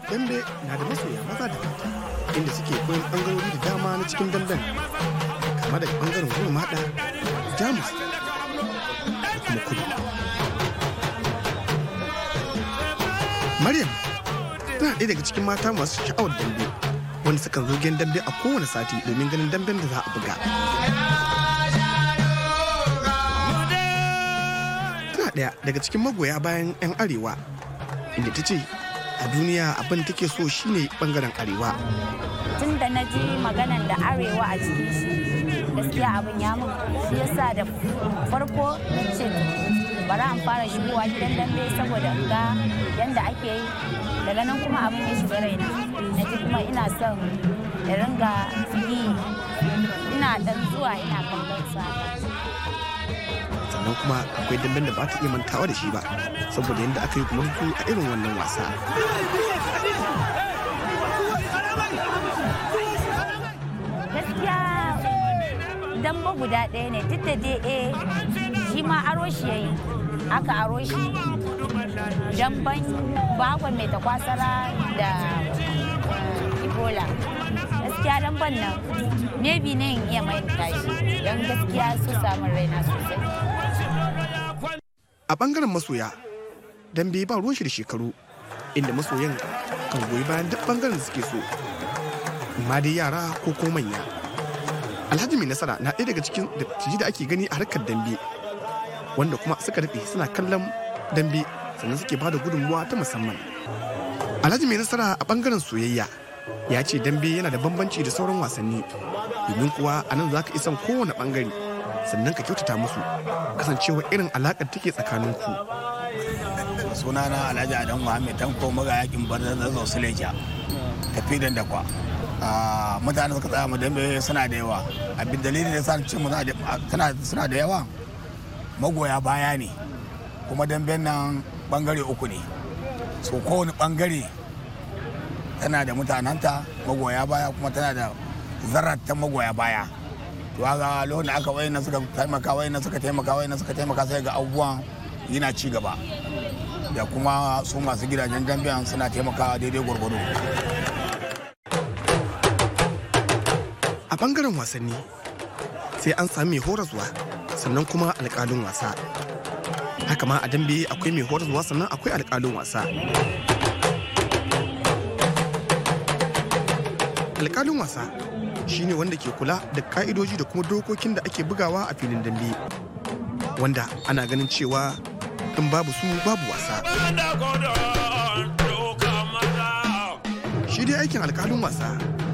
dambe na da masoya maza da mata inda suke koyon ɓangarori da dama na cikin damben kama daga ɓangaren goma maɗa jamus da kuma kudu maryam tana ɗaya daga cikin mata masu sha'awar dambe wanda sukan zo gen dambe a kowane sati domin ganin damben da za a buga tana ɗaya daga cikin magoya bayan 'yan arewa inda ta ce a duniya abin take so shine bangaren arewa tun da na ji maganan da arewa a cikin shi gaskiya abin ya mun shi yasa da farko na ce bari an fara shigowa gidan dambe saboda in ga yanda ake yi daga nan kuma abin ya shiga raina na ji kuma ina son ya ringa yi ina dan zuwa ina kallon sa sannan kuma akwai damben da ba ta iya mantawa da shi ba saboda yadda aka yi kuma a irin wannan wasa gaskiya damba guda ɗaya ne duk da dai eh shi ma aro shi yayi aka aro shi damban bakon mai takwasara da eh, ebola gaskiya damban nan maybe ne in iya mai shi don gaskiya su samun raina sosai a bangaren masoya dambe ba ruwan shi da shekaru inda masoyan kan goyi bayan duk bangaren da suke so amma dai yara ko ko manya alhaji mai nasara na ɗaya daga cikin dattijai da ake gani a harkar dambe wanda kuma suka daɗe suna kallon dambe sannan suke bada gudunmuwa ta musamman alhaji mai nasara a bangaren soyayya ya ce dambe yana da bambanci da sauran wasanni domin kuwa a nan za ka isan kowane bangare sannan ka kyautata musu kasancewa irin alaƙar take tsakaninku sunana alhaji adam muhammed tanko maga yakin barzan zazzau suleja tafi da dakwa Ah, mutane suka tsaya mu dambe suna da yawa abin dalilin da sa ce mu suna da yawa magoya baya ne kuma damben nan bangare uku ne so kowane bangare tana da mutananta magoya baya kuma tana da zarata magoya baya to ga lokacin da aka wayan suka taimaka wayan suka taimaka wayan suka taimaka sai ga abubuwan yana ci gaba da kuma su masu gidajen damben suna taimakawa daidai gwargwado a bangaren wasanni sai an sami mai horaswa sannan kuma alƙalin wasa haka ma a dambe akwai mai horaswa sannan akwai alƙalin wasa alƙalin wasa shine wanda ke kula da ka'idoji da kuma dokokin da ake bugawa a filin dambe wanda ana ganin cewa in babu su babu wasa shi dai aikin alƙalin wasa